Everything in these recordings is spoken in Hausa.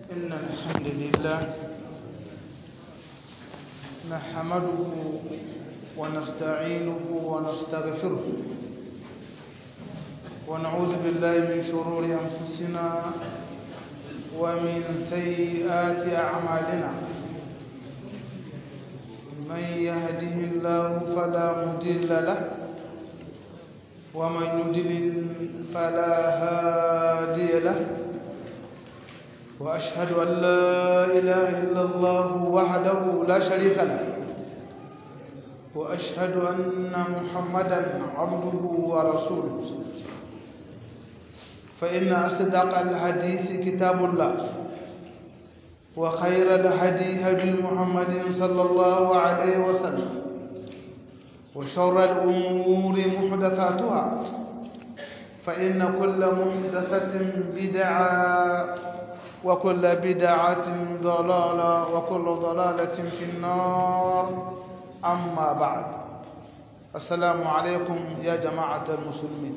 إن الحمد لله نحمده ونستعينه ونستغفره ونعوذ بالله من شرور أنفسنا ومن سيئات أعمالنا من يهده الله فلا مضل له ومن يضلل فلا هادي له وأشهد أن لا إله إلا الله وحده لا شريك له وأشهد أن محمدا عبده ورسوله فإن أصدق الحديث كتاب الله وخير الهدي هدي محمد صلى الله عليه وسلم وشر الأمور محدثاتها فإن كل محدثة بدعة وكل بدعة ضلالة وكل ضلالة في النار أما بعد السلام عليكم يا جماعة المسلمين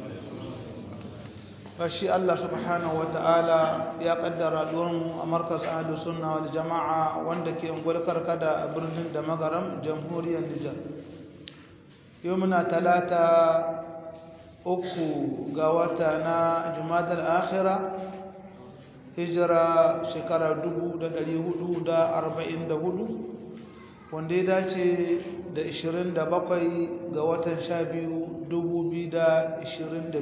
فشي الله سبحانه وتعالى يا قدر اليوم مركز أهل السنة والجماعة وندك ينقل كركدا برنين دمغرم جمهورية النجار يومنا ثلاثة أكو قواتنا جماد الآخرة hijira shekara 444 wanda ya dace da 27 ga watan 12 2022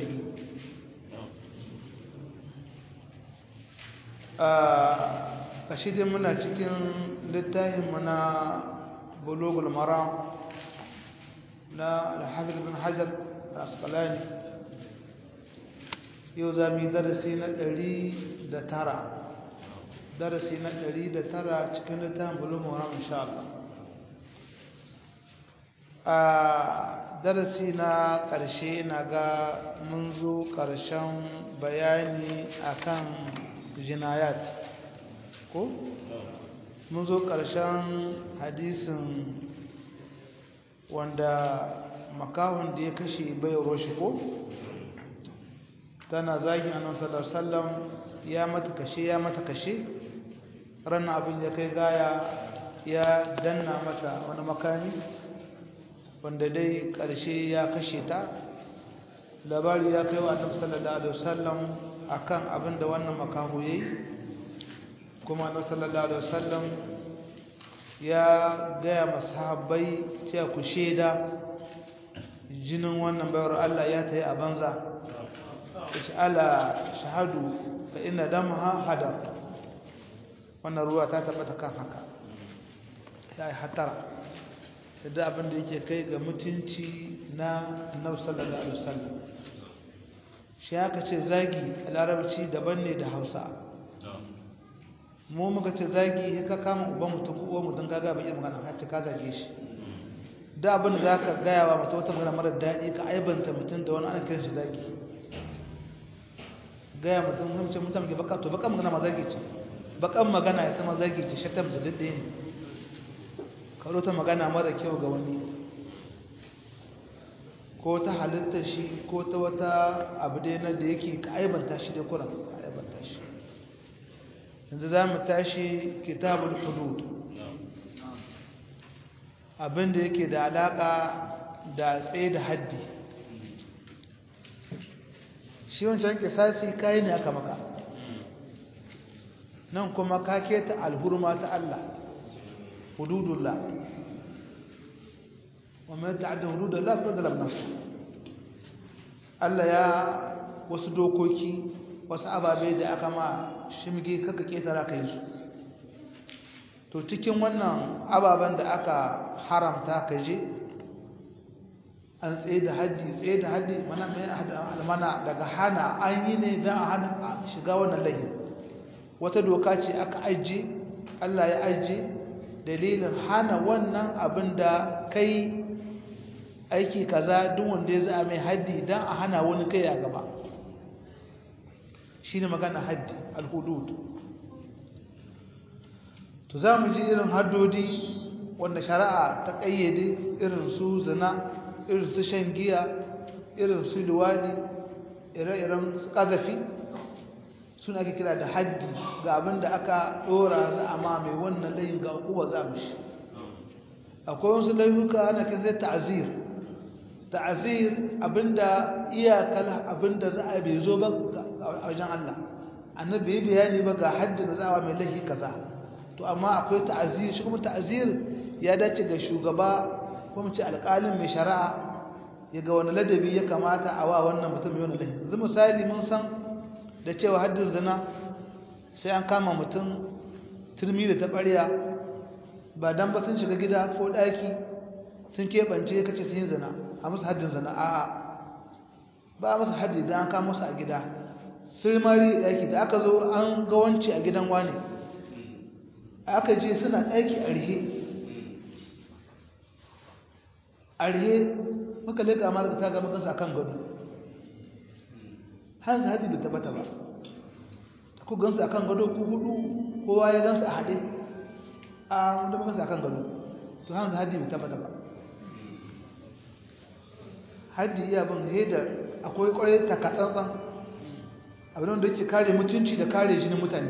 a kashidin muna cikin littafinmu na bulogul mara na alhafiz bin hajar al-asqalani yau za mu yi darasi na ɗari da tara darasi na ɗari da tara cikin littafin bulumu wa insha Allah a darasi na ƙarshe na ga mun zo ƙarshen bayani akan jinayat ko mun zo ƙarshen hadisin wanda makahon da ya kashe bai roshi ko tana zagin annabi sallallahu alaihi wasallam ya mata kashe ya mata kashe ran abin ya kai gaya ya danna mata wani makami wanda dai karshe ya kashe ta labari ya kai wa annabi sallallahu alaihi wasallam akan abin da wannan makaho yayi kuma annabi sallallahu alaihi wasallam ya gaya masahabbai cewa ku sheda jinin wannan bayar Allah ya tayi a banza yace ala shahadu fa inna damaha hadar wannan ruwa ta tabbata kan haka ya yi hatara da abin da yake kai ga mutunci na annabi sallallahu alaihi wasallam shi aka ce zagi a larabci daban ne da hausa mu muka ce zagi ya ka kama uban mutum ko uwan mutum gaga bai magana har ce ka zage shi da abin da za ka gaya wa mutum wata magana mara daɗi ka aibanta mutum da wani ana kiran shi zagi gaya mutum hamce mutum ke baka to bakan magana ma zagi ce bakan magana ya sama zagi ce shatam da daɗe ne karo ta magana mara kyau ga wani ko ta halitta shi ko ta wata abu dai na da yake ka aibanta shi dai kuran ka aibanta shi yanzu za mu tashi kitabul hudud abin da yake da alaƙa da tsaye da haddi shi wancan kisasi kayi ne aka maka nan kuma ka keta alhurma ta Allah hududullah wa mai ta'adda hududullah fa zalam nafsu Allah ya wasu dokoki wasu ababe da aka ma shimge kaka ketara kai su to cikin wannan ababen da aka haramta ka je an tsaye da haddi tsaye da haddi mana mai mana daga hana an yi ne don a hana shiga wannan lahin wata doka ce aka ajiye Allah ya ajiye dalilin hana wannan abin da kai aiki kaza duk wanda ya za mai haddi don a hana wani kai a gaba shi ne magana haddi alhudud to za mu ji irin haddodi wanda shari'a ta ƙayyade irin su zina irin su shan giya irin su luwadi ire-iren su ƙazafi suna ake kira da haddi ga abin da aka dora za a ma mai wannan layin ga uwa za mu shi akwai wasu layuka ana kan zai ta'azir ta'azir abinda iyakar abinda za a bai zo ba a wajen Allah annabi ya bayani ba ga haddin da za a mai lahi kaza to amma akwai ta'azir shi kuma ta'azir ya dace ga shugaba ko mu ce alƙalin mai shari'a ya ga wani ladabi ya kamata a wa wannan mutum mai wani lahi yanzu misali mun san da cewa haddin zina sai an kama mutum turmi da taɓarya ba dan ba sun shiga gida ko ɗaki sun keɓance kace sun yi zina a musu haddin zina a'a ba a musu haddi dan an kama musu a gida sai mari ɗaki da aka zo an ga wanci a gidan wani aka je suna ɗaki a rihe a rihe muka leƙa ma daga taga mukansu a kan gado har su haddi bai tabbata ba ku gansu a kan gado ku hudu kowa ya gansu a haɗe a wanda mukansu a kan gado to har su haddi bai tabbata ba haddi iya bin da akwai kwarai takatsantsan abin da yake kare mutunci da kare jinin mutane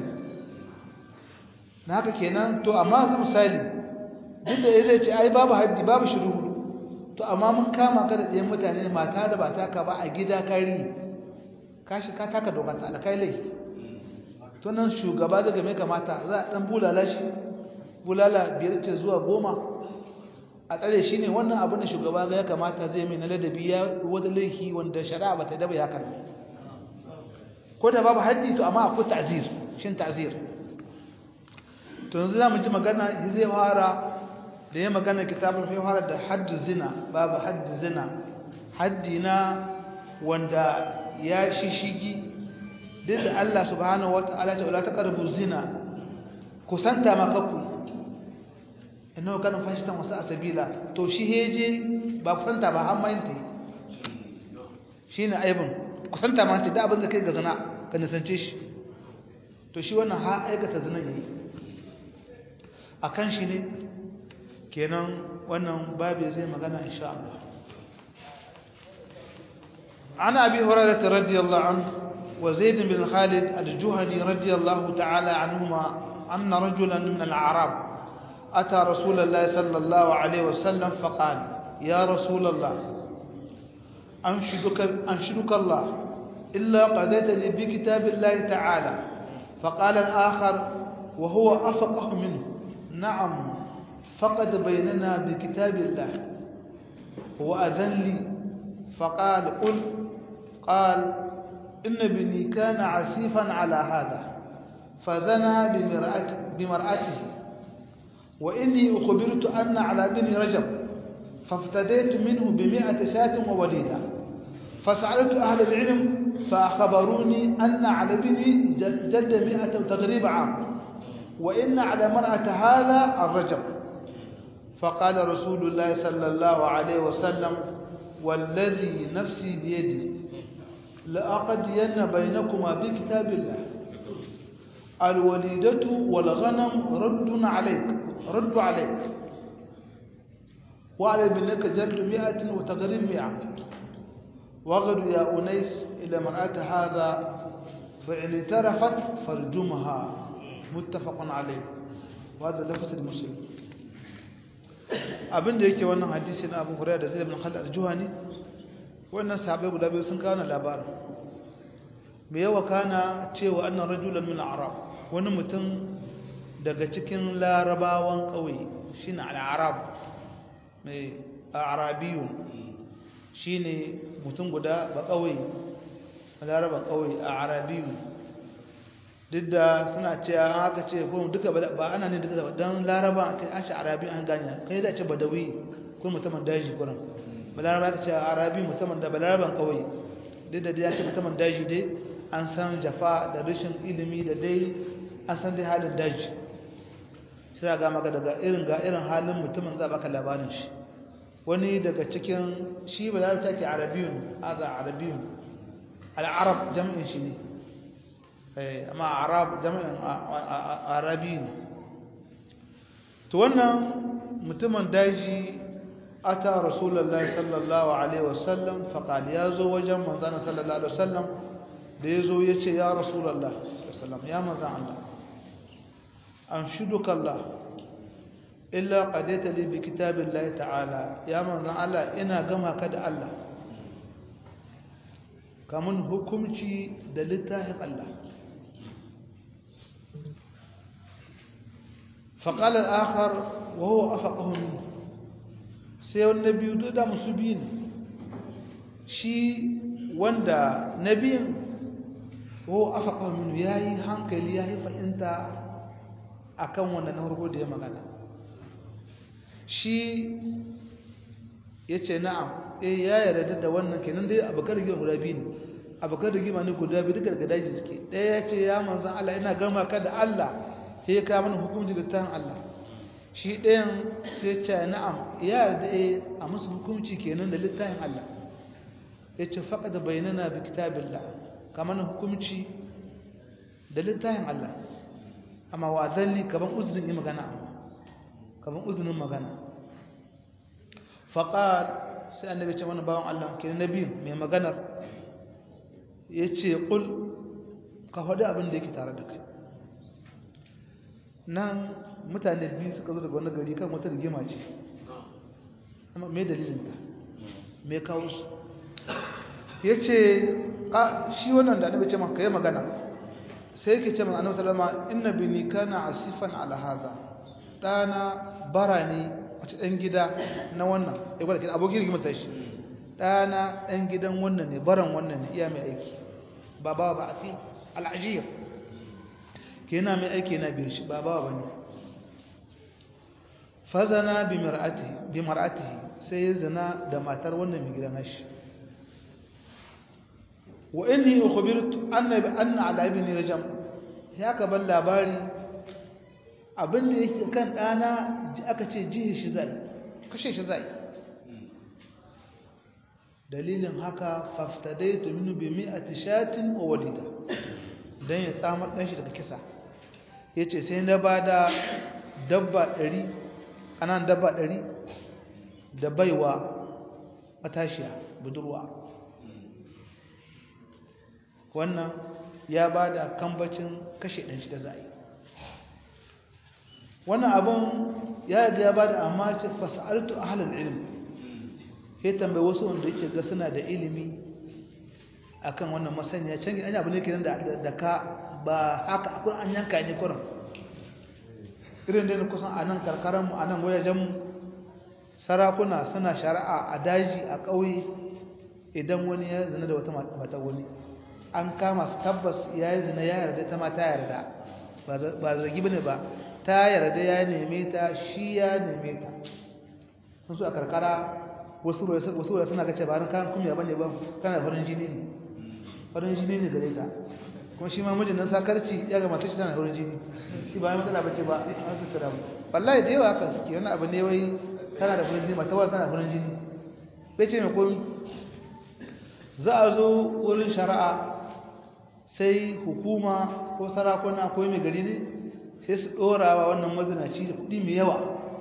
na haka kenan to amma zai misali duk da ya zai ce ai babu haddi babu shiru hudu to amma mun kama ka da ɗayan mutane mata da ba taka ba a gida kari ka shi ka taka doka ta alkai laifi to nan shugaba daga mai kamata za a ɗan bulala shi bulala biyar ce zuwa goma a tsare shi ne wannan abin da shugaba ga ya kamata zai mai na ladabi ya wata laifi wanda shari'a ba ta daba ya kana ko da babu haddi to amma akwai ta'zir shin ta'zir to yanzu zamu ji magana zai fara da ya magana kitabul fi fara da haddu zina babu haddu zina haddi na wanda ya shishigi duk da Allah subhanahu wataala ta wala taqrabu zina kusanta makaku innahu kana fashtan wasa sabila to shi heje ba kusanta ba amma yinte shine aibun kusanta ma da abin da kai ga zina ka nisance shi to shi wannan ha aikata zinan yayi akan shi ne kenan wannan babu zai magana insha Allah ana abi hurairah radiyallahu anhu wa zaid bin khalid al-juhani radiyallahu ta'ala anhuma anna rajulan min al-a'rab اتى رسول الله صلى الله عليه وسلم فقال يا رسول الله انشدك انشدك الله إلا قضيتني بكتاب الله تعالى فقال الآخر وهو أفقه منه نعم فقد بيننا بكتاب الله وأذن لي فقال قل قال إن ابني كان عسيفا على هذا فزنى بمرأته, بمرأته وإني أخبرت أن على بني رجب فافتديت منه بمئة شاة ووليدة فسألت أهل العلم فأخبروني أن على بني جد مئة تغريب عام وإن على مرأة هذا الرجب فقال رسول الله صلى الله عليه وسلم والذي نفسي بيدي لأقضين بينكما بكتاب الله الوليدة والغنم رد عليك رد عليك وعلى ابنك جلد مئة وتغريب مئة وغد يا أنيس إلى مرأة هذا فإن اعترفت فارجمها متفق عليه وهذا لفظ المسلم abin da yake wannan hadisi na Abu Hurairah da Zaid ibn Khalid al-Juhani wannan sahabbai guda biyu sun kawo labarin me yawa kana cewa annan rajulan min al-arab wani mutum daga cikin larabawan kauye shine al-arab mai arabiyun shine mutum guda ba kauye laraba kauye a arabiyu duk da suna cewa an haka ce ko duka ba ana ne duka don laraba an shi arabi an gane kai za a ce badawi ko mutumin daji kuran ba laraba ka ce arabi mutumin da ba laraban kauye duk da ya ce mutumin daji dai an san jafa da rashin ilimi da dai an san dai halin daji sai ga maka daga irin ga irin halin mutumin za baka labarin shi wani daga cikin shi ba larabta ke arabiyun haza arabiyun al'arab jam'in shi ne amma arab jam'in arabi ne to wannan mutumin daji ata rasulullahi sallallahu alaihi wasallam faqal ya zo wajen manzon sallallahu alaihi wasallam da ya zo ya ce ya rasulallah ya manzan Allah an shuduka Allah illa qadaita li bi kitabillahi ta'ala ya manzan Allah ina gama ka da Allah kamun hukumci da littafin Allah فقال الآخر وهو أفقه منه sai wani biyu duk da musu biyu ne shi wanda na biyun ko aka ƙaminu ya yi hankali ya yi fahimta a kan wanda na harko da ya magana shi ya ce na'am e ya yarda da wannan kenan dai abokan rigima guda biyu ne abokan rigima ne guda biyu duka daga daji suke ɗaya ya ce ya manzan Allah ina gama ka da Allah ya ka mana hukunci da tahan Allah shi ɗayan sai ce na'am ya yarda a musu hukunci kenan da littafin Allah ya ce faƙa da bayanana bi kitabillah kamar hukunci da littafin Allah amma wa zalli kaman uzurin yi magana kaman uzurin magana faƙar sai annabi ce mana bawan Allah kenan nabi mai maganar ya ce ƙul ka faɗi abin da yake tare da kai nan mutane biyu suka zo daga wani gari kan wata rigima ce amma me dalilin ta me kawo su ya ce shi wannan da annabi ce maka yi magana sai yake ce mana annabi sallama inna bini kana asifan ala hadha dana bara ne wace dan gida na wannan ya gwada kin abokin rigima ta shi dana dan gidan wannan ne baran wannan ne iya mai aiki ba ba ba asif al-ajir kenan mai aiki na biyar shi ba ba bane fazana bi mar'ati bi mar'atihi sai ya zina da matar wannan mai gidan shi wa inni ukhbirtu anna bi anna ala ibni rajam ya ka ban labari abin da yake kan dana aka ce jihi shi zai kashe shi zai dalilin haka faftadaitu minhu bi mi'ati shatin wa walida dan ya tsamar dan shi daga kisa yace sai na bada dabba 100 anan dabba 100 da baiwa matashiya budurwa wannan ya ba da kambacin kashe ɗanshi da za'i wannan abin ya yi ya ba da amma ce fasa'altu a halar ilimi ya tambayi wasu wanda yake ga suna da ilimi akan wannan masaniya can gina abu ne ke da ka ba haka akwai an yanka ne kuran irin da kusan a nan karkaranmu a nan wajajenmu sarakuna suna shari'a a daji a ƙauye idan wani ya zina da wata mata wani an kama su tabbas ya yi zina ya yarda ta ma ta yarda ba zargi bane ba ta yarda ya neme ta shi ya neme ta sun su a karkara wasu wura suna kace ba kan kuma bane ba kana farin jini ne farin jini ne gare ta kuma shi ma mijin nan sakarci ya ga mata shi tana farin jini shi ba matsala bace ba an su tura wallahi da yawa haka suke wani abu ne wai tana da farin jini mata wai tana farin jini bai ce mai komi za a zo wurin shari'a sai hukuma ko sarakuna ko mai gari ne sai su ɗora wa wannan mazinaci da kuɗi mai yawa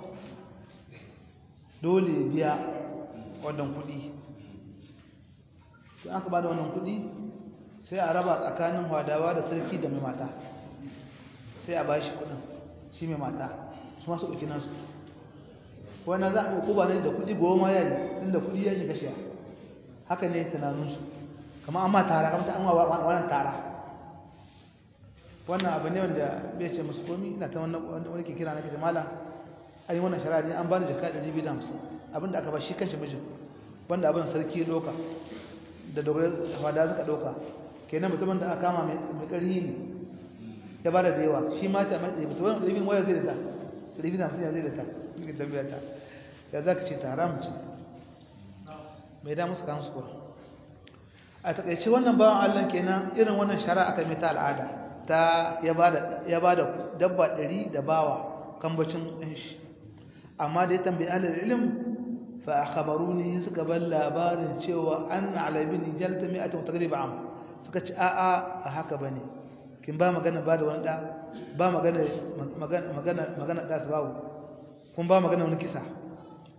dole biya wannan kuɗi don aka ba da wannan kuɗi sai a raba tsakanin hadawa da sarki da mai mata sai a ba shi kuɗin shi mai mata su masu ɗauki nasu wannan za a ɗauko ba ne da kuɗi goma ya yi inda kuɗi ya shiga shiya haka ne tunaninsu kama an ma tara kamar ta an wa wannan tara wannan abu ne wanda bai ce musu komi ina ta wannan wani ke kira na kace malam an yi wannan shari'a ne an bani jaka 250 abinda aka ba shi kanshi mijin wanda abin sarki ya doka da dogare fada suka doka kenan mutumin da aka kama mai ƙarfi ne ya bada da yawa shi ma ta mai mutum wannan ɗalibin waya zai da ta ɗalibin hamsin ya zai da ta nake tambaya ta ya za ka ce ta haram ce mai da musu kansu kuwa a takaice wannan bawan allah kenan irin wannan shari'a aka mai ta al'ada ta ya ba da dabba ɗari da bawa kambacin ɗanshi amma da ya tambayi alal ilim fa akhbaru ne suka bar labarin cewa an alabini jalta mai ata mutagriba am suka ci a'a a haka bane kin ba magana ba da wani da ba magana magana magana da su babu kun ba magana wani kisa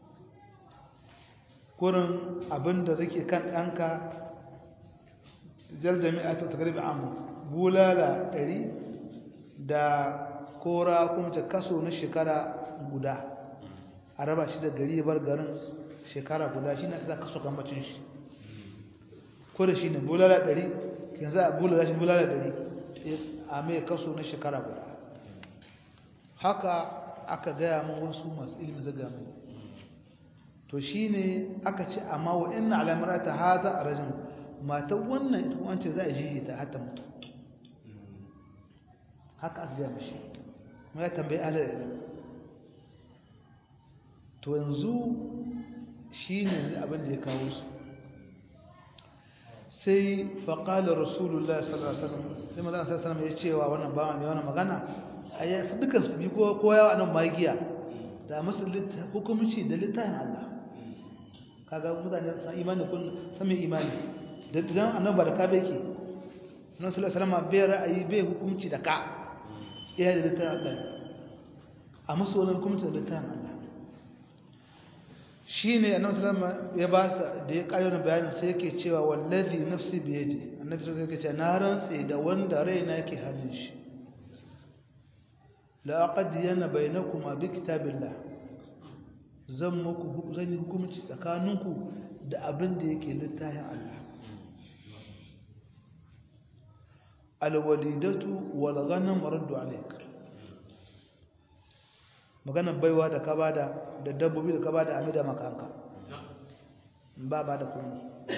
kurin abinda zake kan ɗanka jalda mi'atu tagrib am bulala ɗari da kora kuma ta kaso na shekara guda a raba shi da gari bar garin shekara guda shi na za kaso kambacin shi ko da shi ne bulala ɗari yanzu a bulala shi bulala ɗari a mai kaso na shekara guda haka aka gaya min wasu masu ilimin zaga mai to shi ne aka ce amma wa ina alamar ta haza a rajin matan wannan ita wance za a jihe ta hata mutu haka aka gaya mashi ma ya tambayi alar ilimi to yanzu shi ne abin da ya kawo su sai faƙalar rasulullah sallallahu alaihi wasallam sai mazan sallallahu alaihi ya cewa wannan bawan ne wannan magana a yi su dukkan su bi ko yawa nan magiya da musu hukumci da littafin Allah kaga mutane san imani kun san mai imani da dan annabi da ka beke nan sallallahu alaihi wasallam bai ra'ayi bai hukumci da ka iya da littafin Allah a musu wannan hukumci da littafin Allah shi ne annabi sallama ya ba sa da ya kayo na bayanin sai yake cewa wallazi nafsi bi yadi annabi sai yake cewa na rantsi da wanda raina yake hannun shi la aqdiyana bainakuma bi kitabillah zan muku zan yi hukunci tsakaninku da abin da yake littafin Allah alwalidatu wal ghanam raddu alayka magana baiwa da ka bada da dabbobi da ka bada amida makanka ba ba da kuma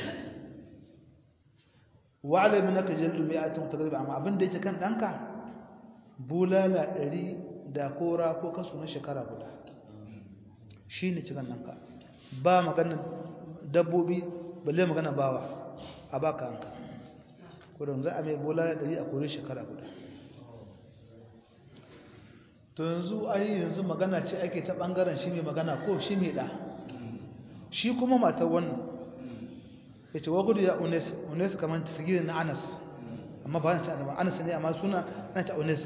wa'ala min aka jallu mi'atun tagrib amma abin da yake kan danka bulala 100 da kora ko kaso na shekara guda shine cikan danka ba magana dabbobi balle magana bawa a baka hanka kudin za a mai bulala 100 a kore shekara guda to yanzu ai yanzu magana ce ake ta bangaren shi mai magana ko shi mai da shi kuma matar wannan ya ce wagudu ya unes unes kamar tasgirin na anas amma ba na ce anas ne amma suna na ce unes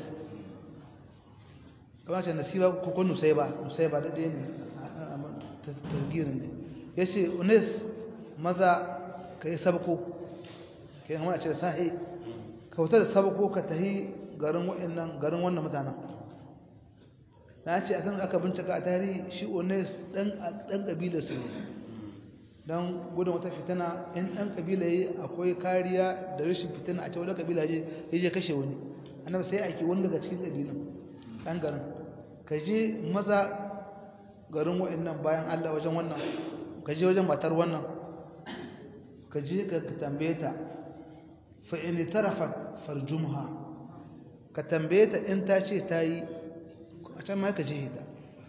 kamar ce nasiba ko ko nusaiba nusaiba da ɗaya ne tasgirin ne ya ce unes maza ka yi sabko ka yi hamar a ce da sahi ka wuta da sabko ka tahi garin wannan mutanen na ce a kan aka bincika a tarihi shi ones ɗan ƙabilar su ne don gudun wata fitina in ɗan ƙabila yi akwai kariya da rashin fitina a ce wadda ƙabila ya je kashe wani annabi sai aiki wani daga cikin ƙabilun ɗan garin ka je maza garin wa'annan bayan allah wajen wannan ka je wajen matar wannan ka je ka tambaye ta fa'ini tarafa farjumha ka tambaye ta in ta ce ta yi a can ma ka je ta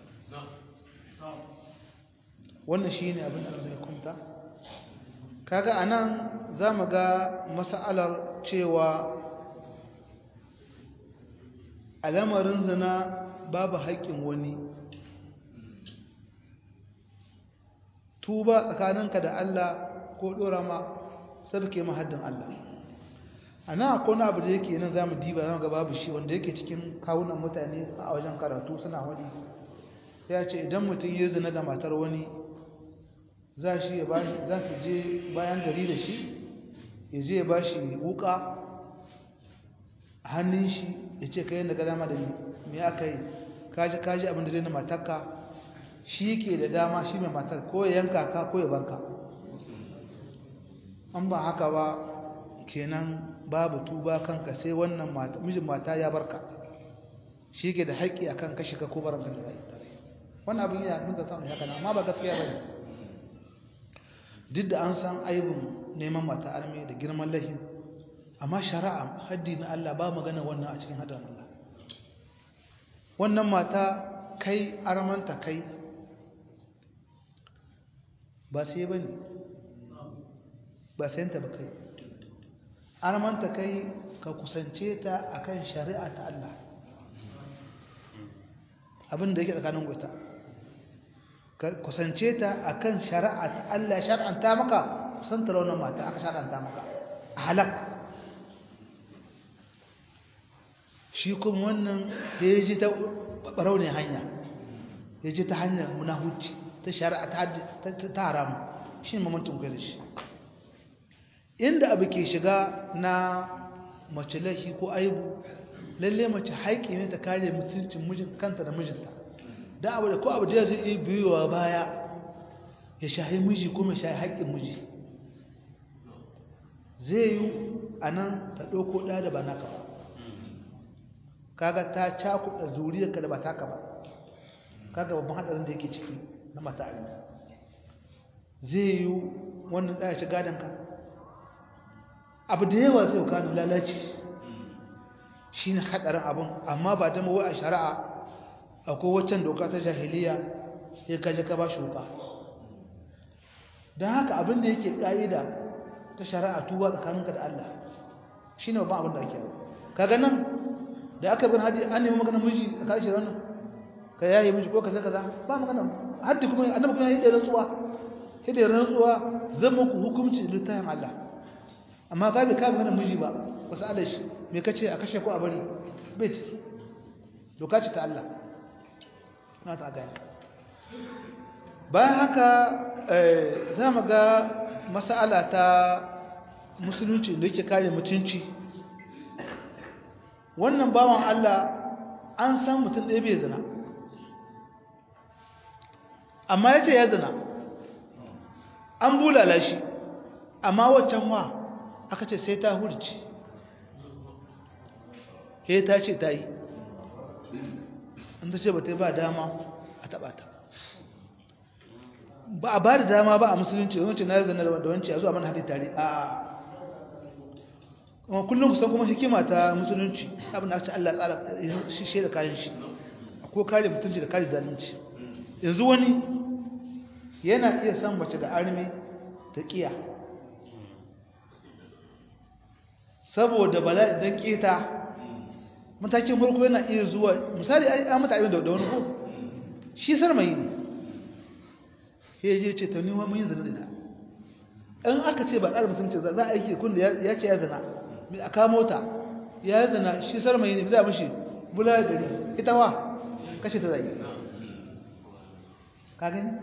wannan shi ne abin da zai kumta kaga a nan za mu ga masa'alar cewa alamarin zina babu haƙƙin wani tuba tsakaninka da Allah ko ɗora ma sabke mahaddin Allah a nan akwai wani abu da yake nan za mu diba zama ga babu shi wanda yake cikin kawunan mutane a wajen karatu suna wani ya ce idan mutum ya zina da matar wani za shi ya bashi za su je bayan gari da shi ya je ya bashi wuka a hannun shi ya ce ka yi da dama da me aka yi kaji kaji abin da na matarka shi ke da dama shi mai matar ko ya yanka ka ko ya barka an ba haka ba kenan babu tuba kanka sai wannan mijin mata ya barka shi ke da haƙƙi akan kashi ka ko baranka da rai wannan abin yana mun da samun haka amma ba gaskiya bane duk da an san aibin neman mata arme da girman lahin amma shari'a haddi na Allah ba magana wannan a cikin hadin Allah wannan mata kai armanta kai ba sai bane ba sai ta ba kai armanta kai ka kusance ta akan shari'a ta Allah abin da yake tsakanin guta ka kusance ta akan shari'a ta Allah ya shar'anta maka kusantar wannan mata aka shar'anta maka a halak shi kuma wannan ya ji ta baraune hanya ya ji ta hanyar munahuci ta shari'a ta haramu shi ne mamantun kai da shi inda abu ke shiga na mace laifi ko aibu lalle mace haƙi ne ta kare mutuncin mijin kanta da mijinta da abu da ko abu da zai iya biyowa baya ya shahi miji ko mai shahi haƙƙin miji zai yi a nan ta ɗauko ɗa da ba naka ba kaga ta cakuɗa zuriyarka da ba taka ba kaga babban haɗarin da yake ciki na mata armi zai yi wannan ɗaya ci gadonka abu da yawa zai kanu lalaci shi ne haɗarin abin amma ba ta mawa a shari'a akwai waccan doka ta jahiliya ya kaji ka ba shi wuka don haka abin da yake ƙa'ida ta shari'a tuba tsakaninka da Allah shi ne babban abin da ake kaga nan da aka bin hadi an nemi magana miji a karshe wannan ka yayi miji ko kaza kaza ba magana haddi kuma annabi kuma yayi da rantsuwa sai da rantsuwa zan muku hukunci littafin Allah amma ka bi ka magana miji ba wasu Allah shi me kace a kashe ko a bari bai ciki doka ce ta Allah na ta gani bayan haka za mu ga mas'ala ta musulunci da yake kare mutunci wannan bawan Allah an san mutum ɗaya bai zina amma ya ce ya zina an bulala shi amma waccan wa aka ce sai ta hurci ke ta ce ta yi an ta ce ba ta yi ba dama a taɓa ta ba a ba da dama ba a musulunci wancan na zina da wancan a zuwa mana hadin tare a kuma kullum kusan kuma hikima ta musulunci abin da aka Allah tsara shi shi da kayan shi ko kare mutunci da kare zalunci yanzu wani yana iya san mace da armi ta kiya saboda bala'i dan keta matakin farko yana iya zuwa misali ai an mata abin da wani ko shi sarmayi ne ya je ce ta nima mun yi zina da in aka ce ba tsara mutunci za a aiki kun da ya ce ya zina a kamo ta ya zina shi sarmayi ne za mishi bula da gari ita wa kashe ta zai ka gani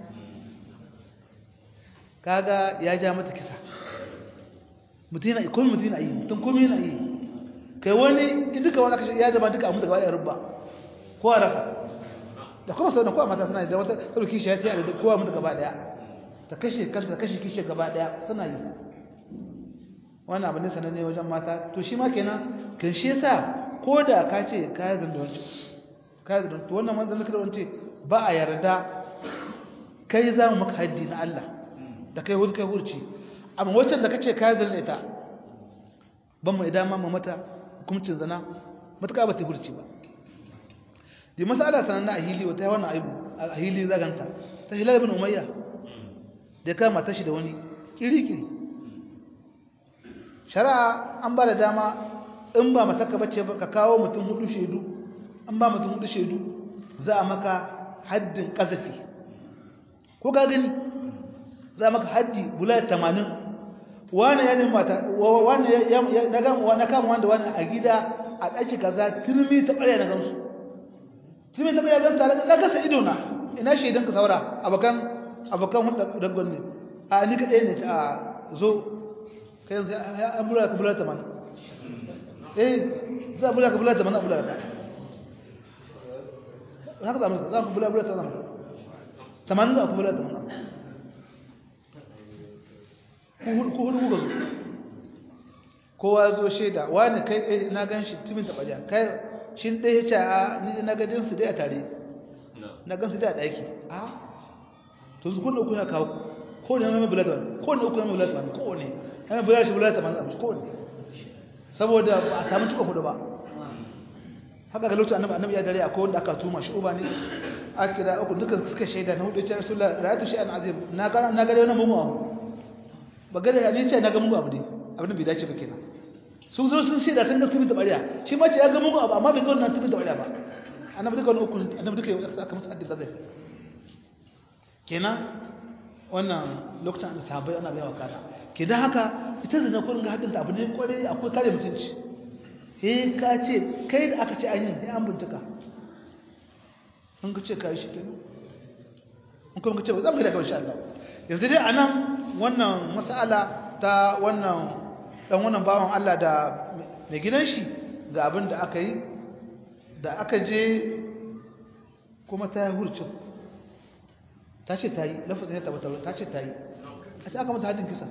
kaga ya ja mata kisa mutum yana komi mutum yana yi mutum komi yana yi kai wani in duka wani kashe ya zama duka amu da gaba da rubba ko a rasa da kuma sau da kowa mata suna yi da wata sauki shi ya ce da kowa mutu gaba daya ta kashe kanta ta kashe kishe gaba daya suna yi wannan abin da sananne wajen mata to shi ma kenan kan shi yasa ko da ka ce ka yi zanda wancan ka yi zanda wannan manzan da wance ba a yarda kai za mu maka haddi na Allah da kai hudu kai hurci amma wancan da ka ce ka yi zanda ita ban mu idan ma mata hukuncin zana matuƙa ba ta hurci ba di masala sanan a hili wata wannan aibu a hili zaganta ta hilal ibn umayya da kama tashi da wani kiri-kiri shari'a an ba da dama in ba mataka bace ba ka kawo mutum hudu shaidu an ba mutum hudu shaidu za a maka haddin kazafi ko ga gani za a maka haddi bula 80 wani ya nemi mata wani ya na gama wani kama wanda wani a gida a ɗaki kaza turmi ta ɓarya na gansu turmi ta ɓarya gansu na gasa ido na ina shaidan ka saura abokan abokan hudu da gwani a ni kaɗai ne a zo kai yanzu an bula ka bula ta mana eh za a bula ka bula ta mana a bula ka haka za mu za ku bula bula ta mana tamanin za ku bula ta mana ku hudu kuka zo kowa zo shaida wani kai ɗaya na gan shi timin taɓa ja kai shi ɗaya ya ce a ni na gadin su dai a tare na gan su dai a ɗaki a to su kuna uku na kawo ko ne mai bula ta mana ko ne uku mai bula ta mana ko ne mai bula shi bula ta mana ko ne saboda ba a samu cika hudu ba haka ga lokacin annabi annabi ya dare akwai wanda aka tuma shi uba ne a kira uku duka suka shaida na hudu ya ce rasulullah ra'aytu shay'an azim na ga na ga wani mumu abu ba gare ya ce na ga mugu abu ne abin da bai dace ba kenan sun zo sun shaida sun ga tumi da bariya shi ma ce ya ga mugu abu amma bai ga wannan tumi da bariya ba annabi duka wani uku annabi duka yau aka masa haddin zai kenan wannan lokacin da sahabbai ana bayawa kana kenan haka ita da na kurin ga haddin ta abu ne kware akwai kare mutunci eh ka ce kai da aka ce an yi an bincika an ka ce ka yi shi kenan an kuma ka ce ba za mu yi da kawai insha Allah yanzu dai a nan wannan matsala ta wannan dan wannan bawan Allah da mai gidan shi ga abin da aka yi da aka je kuma ta yi hurcin ta ce ta yi lafazin ya tabbatar ta ce ta yi a ce aka mata hadin kisa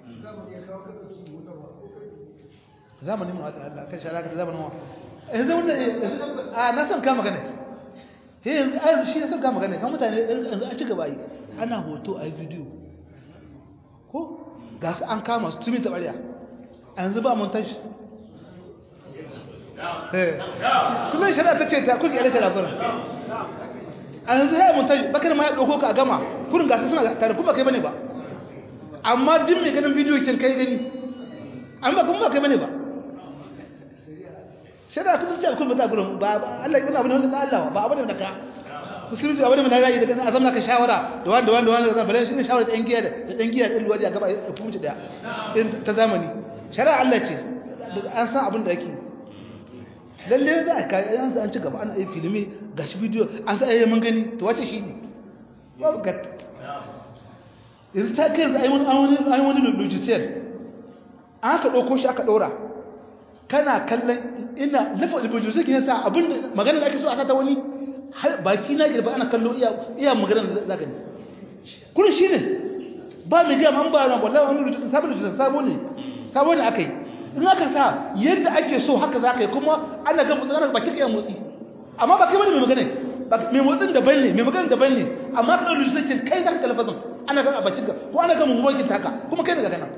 zamanin mu Allah kan shara ka zamanin wa yanzu wanda a na san kama gane he yanzu a yanzu shi na san kama gane kan mutane yanzu a ci gaba yi ana hoto a yi bidiyo ko ga su an kama su tumi tabariya a yanzu ba mun tashi kullum shari'a ta ce ta kuka yare shari'a kurin a yanzu ya mun tashi bakar ma ya ɗauko ka a gama kurin gasa suna tare kuma kai bane ba amma duk mai ganin bidiyo kin kai gani an ba kuma ba kai bane ba shari'a kuma ce kun bata gurin ba Allah ya abin wanda Allah ba abin da ka musulunci abin da rayi da kan azamna ka shawara da wanda wanda wanda bale shi ne shawara da yan giya da dan giya din luwaji a gaba ya kuma da ta zamani shari'a Allah ce an san abin da yake lalle da aka an an ci gaba an yi filmi gashi bidiyo an sa ayyamin gani to wace shi ne babu gat yanzu ta kai yanzu ai wani ai wani lujisiyar an ka dauko shi aka dora kana kallon ina lafa albuju zai ne sa abin magana da ake so a sata wani baki na girba ana kallo iya iya magana da zaka ne kun shi ne ba mai gama an ba na wallahi wani rubutu sabon rubutu sabo ne sabo ne akai in aka sa yadda ake so haka zaka yi kuma ana ga mutsanar baki kai motsi amma ba kai bane mai magana mai motsin daban ne mai magana daban ne amma kana rubutu sai kai zaka talafazin ana ga a bakin ka ko ana ga mummukin taka kuma kai daga kana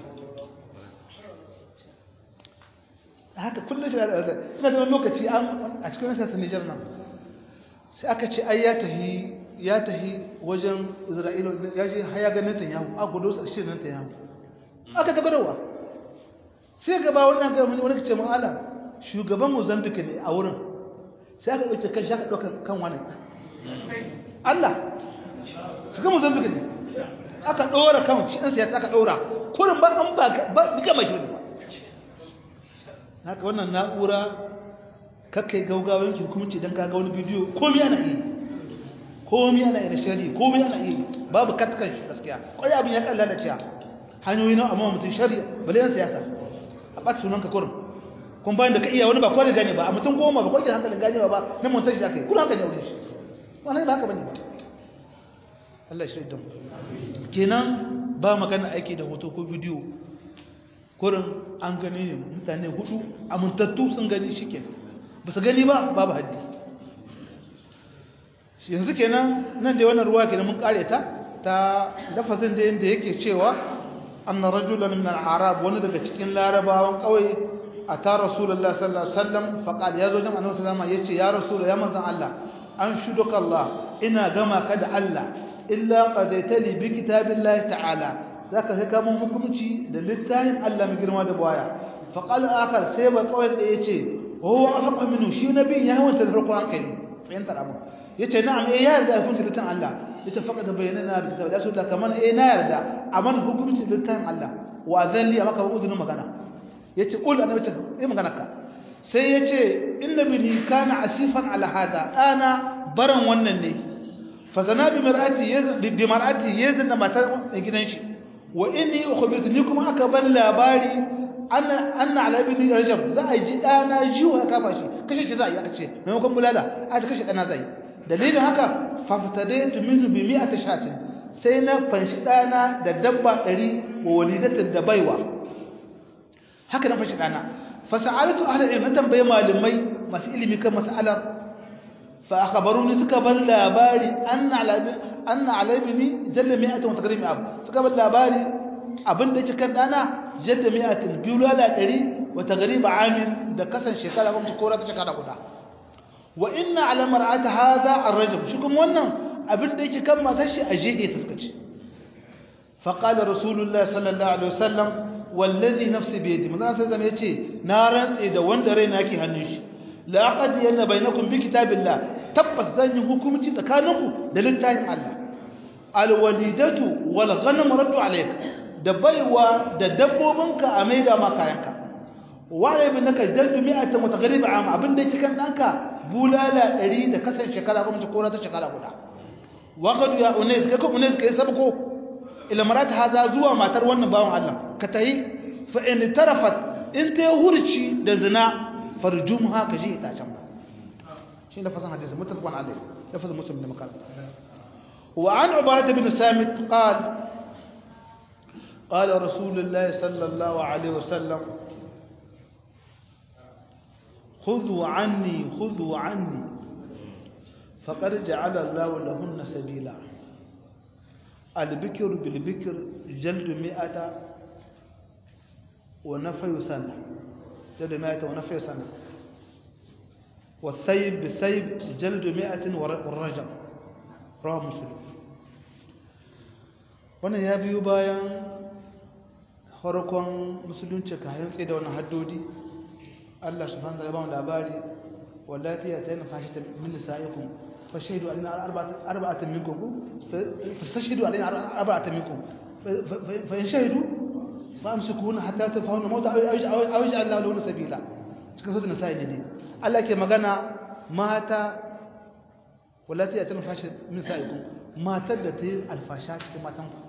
haka kullum shi da ina da wani lokaci a cikin nasa Nijar nan sai aka ce ai ya tahi ya tahi wajen Isra'ila ya je haya ga Netanyahu a gudu sa shi Netanyahu aka ta gadawa sai gaba wannan ga wani ce mun Allah shugaban Mozambique ne a wurin sai aka dauke kan shaka dauka kan wani Allah shugaban Mozambique ne aka dora kan shi dan siyasa aka dora kurin ba an ba ba kama shi ba haka wannan na'ura kakai gaugawan hukumci don kaga wani bidiyo komai ana iya komai ana iya da shari komai ana iya babu katkan shi gaskiya kwaya abin ya kalla da ciya hanyoyi na amma mutum shari bale yan siyasa a ɓata sunan ka kurin kun bayan da ka iya wani ba kwanin gane ba a mutum goma ba kwanin hankalin gane ba na montaji da aka yi kuna hankali wurin shi wani ba haka bane ba Allah shi da mu kenan ba magana aiki da hoto ko bidiyo kurin an gani ne mutane hudu amintattu sun gani shi ke ba su gani ba babu haddi yanzu kenan nan da wannan ruwa kenan mun kare ta ta lafazin da yanda yake cewa anna rajulan min al-arab wani daga cikin larabawan kauye ata rasulullahi sallallahu alaihi wasallam faqal yazo jama'a annabi sallallahu alaihi yace ya rasul ya manzon Allah an shuduka Allah ina gama ka da Allah illa qadaitali bi kitabillahi ta'ala zaka kai kamun hukunci da littafin Allah mai girma da baya fa qala akar sai ba kawai da yace huwa afaqa minhu shi nabi ya hawanta da farko hankali fahimtar abu yace na'am eh ya yarda hukunci littafin Allah yace faqad bayyana bi kitabi Allah kaman eh na yarda aman hukunci littafin Allah wa zalli maka uzunin magana yace qul annabi ce eh magana ka sai yace inna bini kana asifan ala hada ana baran wannan ne fa zana bi mar'ati bi mar'ati yazna matar gidan shi wa inni ukhbirtu ni kuma aka ban labari anna anna ala ibn rajab za a ji dana jiwa kafa shi kashe shi za a yi aka ce maimakon bulala a kashe dana zai dalilin haka faftadaitu minhu bi mi'ati shatin sai na fanshi dana da dabba 100 wa walidatin da baiwa haka na fanshi dana fasa'alatu ahli ilmi tambaye malamai masu ilimi kan mas'alar fa akhbaruni suka bar labari anna ala anna ala ibni jalla mi'atin wa taqrim ab suka bar labari abinda yake kan dana jalla mi'atin bilala 100 wa taqrib amin da kasan shekara kuma kora ta shekara guda wa inna ala mar'ati hadha ar-rajul shi kuma wannan abinda yake kan matar shi a jehe ta suka fa qala rasulullahi sallallahu alaihi wasallam wallazi nafsi bi yadi manzo sai zama yace na rantse da wanda raina yake hannun shi la aqdi yanna bainakum bi kitabillah tabbas zan yi hukunci tsakaninku da littafin Allah alwalidatu wal ghanam raddu alayka da baiwa da dabbobinka a maida ma kayanka wa ibnaka jaldu mi'atan wa taghrib am abinda yake kan danka bulala 100 da kasan shekara kuma ta kora ta shekara guda wa qad ya unais kai ko unais kai sabko ila marat hada zuwa matar wannan bawon Allah ka tayi fa in tarafat in ta hurci da zina farjumha ka je ta can ba shi da fasan hadisi mutafaqan alayhi lafaz muslim da makaranta wa an ubadah bin samit qala قال رسول الله صلى الله عليه وسلم خذوا عني خذوا عني فقد جعل الله لهن سبيلا البكر بالبكر جلد مئة ونفي سنة جلد مئة ونفي سنة والثيب بالثيب جلد مئة والرجم رواه مسلم wannan ya biyo bayan farkon musulunci kayan tsaye da wani haddodi Allah subhanahu wa ta'ala labari wallati ya tayna fahita min nisaikum fashhadu alaina arba'atan minkum fastashhadu alaina arba'atan minkum fa in shahidu famsikuna hatta tafahuna mauta aw yaj'al lahu sabila cikin sura nisa'i ne Allah ke magana mata wallati ya tayna fahita min nisaikum matar da ta yi alfasha cikin matanku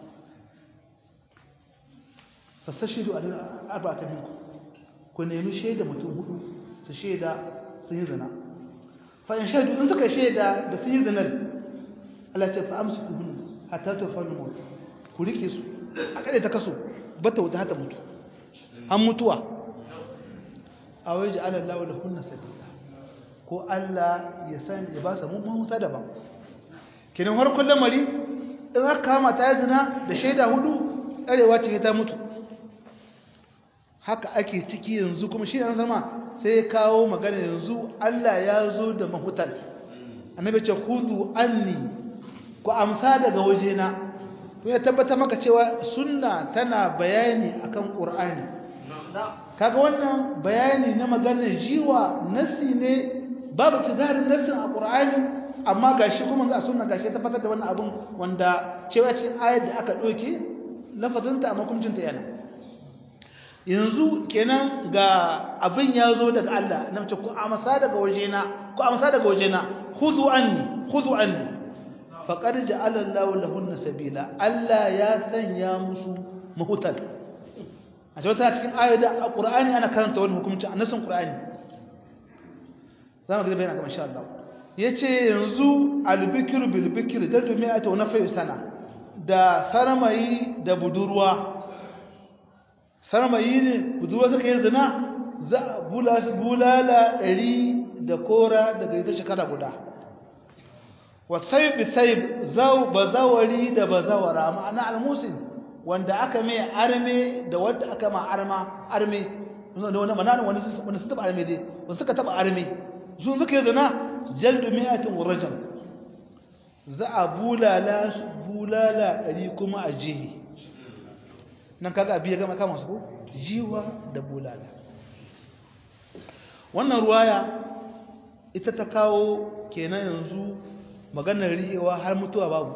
fastashidu a arba'ata minku ku nemi shaida mutum hudu su shaida sun yi zina fa in shaidu in suka shaida da sun yi zinar Allah ce fa amsu ku hunu hatta ta fa numu ku rike su a kade ta kaso bata wuta hata mutu an mutuwa a waje ala Allah da hunna sabila ko Allah ya san ya ba su mun mahuta daban kinan harkon lamari in aka kama ta yi zina da shaida hudu tsarewa ce ta mutu haka ake ciki yanzu kuma shi an zama sai ya kawo magana yanzu Allah ya zo da mahutan annabi ce khudhu anni ku amsa daga wajena to ya tabbata maka cewa sunna tana bayani akan qur'ani kaga wannan bayani na maganar jiwa nasi ne babu tidarin nasin a qur'ani amma gashi kuma a sunna gashi ya tabbatar da wannan abun wanda cewa cikin ayar da aka doke lafazinta amma hukuncinta yana yanzu kenan ga abin ya zo daga Allah na mace ku amsa daga wajena ku amsa daga wajena khudhu anni khudhu anni faqad ja'ala Allahu lahunna sabila Allah ya sanya musu mahutal a cewa cikin ayoyi a Qur'ani ana karanta wannan hukunci a nasin Qur'ani zamu ga bayanin ga insha Allah yace yanzu al-bikru bil bikri jaddu mi'atu nafi sana da sarmayi da budurwa sarmayi ne budurwa suka yi zina za a bula su bulala ɗari da kora daga ita shekara guda wasai bisai zau bazawari da bazawara ma'ana almusin wanda aka mai arme da wadda aka ma arma arme wanda wani manana wani sun taba arme dai wani suka taba arme sun suka yi zina jaldu mi'atin wurajam za a bulala bulala ɗari kuma a jihi nan kaga abiya gama kama su ko jiwa da bulala wannan ruwaya ita ta kawo kenan yanzu maganar rihewa har mutuwa babu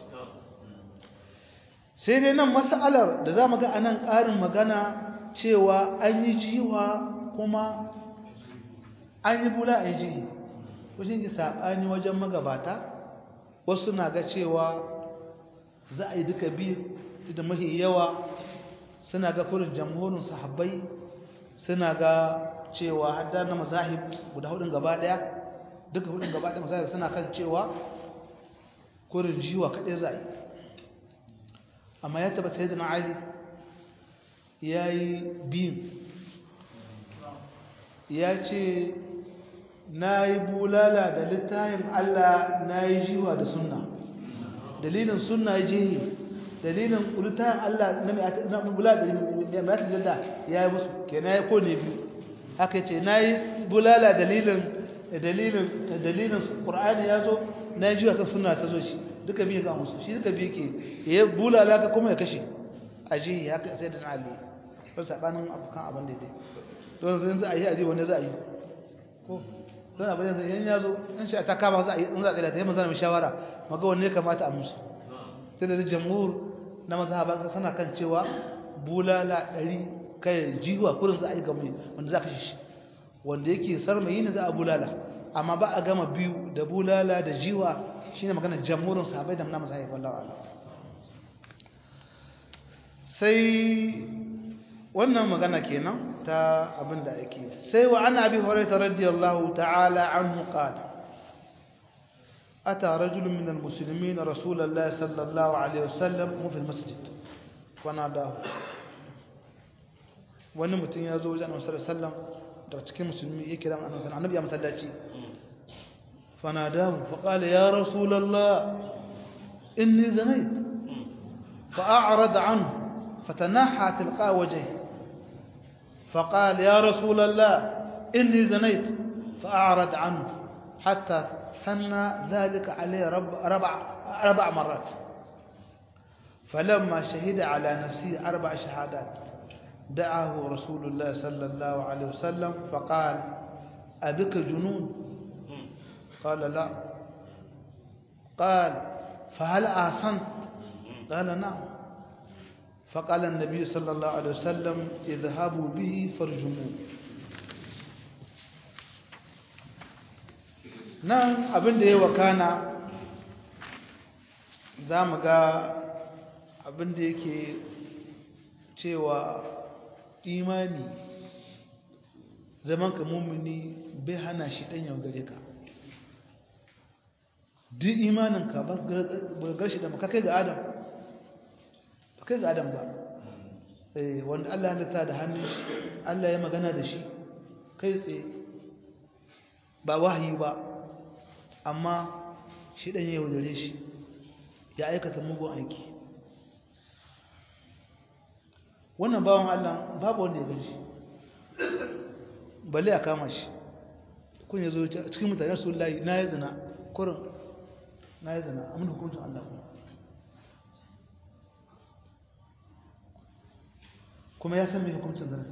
sai dai nan mas'alar da za mu ga anan ƙarin magana cewa an yi jiwa kuma an yi bula a yi jihi wajen yi saɓani wajen magabata wasu na ga cewa za a yi duka biyu da mahi yawa suna ga kurin jamhurin sahabbai suna ga cewa hadda na mazahib guda hudun gaba daya duka hudun gaba daya mazahib suna kan cewa kurin jiwa kaɗai za a yi amma ya taba sai da na ali ya yi biyun ya ce na yi bulala da littayin allah na yi jiwa da sunna dalilin sunna ya jihi dalilin littayin allah na bulala da mai jadda ya yi musu ke na yi kone biyu haka ce na yi bulala dalilin dalilin dalilin ƙur'ani ya zo na yi jiwa kan sunna ta zo shi duka biyu ga musu shi duka biyu ke ya bulala ka kuma ya kashe a jihi haka sai da na ali ba saɓanin abokan abin da dai don zai za a yi a ji wanda za a yi ko don abin da zai ya zo in shi ta kama za a yi in za a tsaye ta yi mazana mai shawara maga wanne kamata a musu sai da jamhur na mazhaba sana kan cewa bulala ɗari kai jiwa kurin za a yi ga mai wanda za a kashe shi wanda yake sarmayi ne za a bulala amma ba a gama biyu da bulala da jiwa shine maganar jamhurin sahabai da na mazhabi wallahi ala sai wannan magana kenan ta abin da ake sai wa ana abi hurairah radiyallahu ta'ala anhu qala ata rajulun min almuslimin rasulullahi sallallahu alaihi wasallam mu fi almasjid wana da wani mutum ya zo wajen annabi sallallahu alaihi wasallam daga cikin musulmi yake da annabi annabi ya masallaci fanadahu faqala ya rasulullah inni zanait fa'arada anhu فتنحى تلقاء وجهه فقال يا رسول الله إني زنيت فأعرض عنه حتى ثنى ذلك عليه رب ربع, أربع مرات فلما شهد على نفسه أربع شهادات دعاه رسول الله صلى الله عليه وسلم فقال أبك جنون قال لا قال فهل أحسنت قال نعم فقال النبي صلى الله عليه وسلم اذهبوا به فارجموه nan abin da ya wakana za mu ga abin da yake cewa imani zaman ka mummuni bai hana shi ɗan yaudare ka duk imaninka ba garshi da makakai ga adam kai ga adam ba wanda Allah ya halitta da hannun shi Allah ya magana da shi kai tsaye ba wahayi ba amma shi dan ya yaudare shi ya aikata mugun aiki wannan bawan Allah babu wanda ya gani shi balle a kama shi kun ya zo cikin mutane su layi na yi zina kurin na yi zina amin hukuncin Allah kuma kuma ya san mai hukuncin zina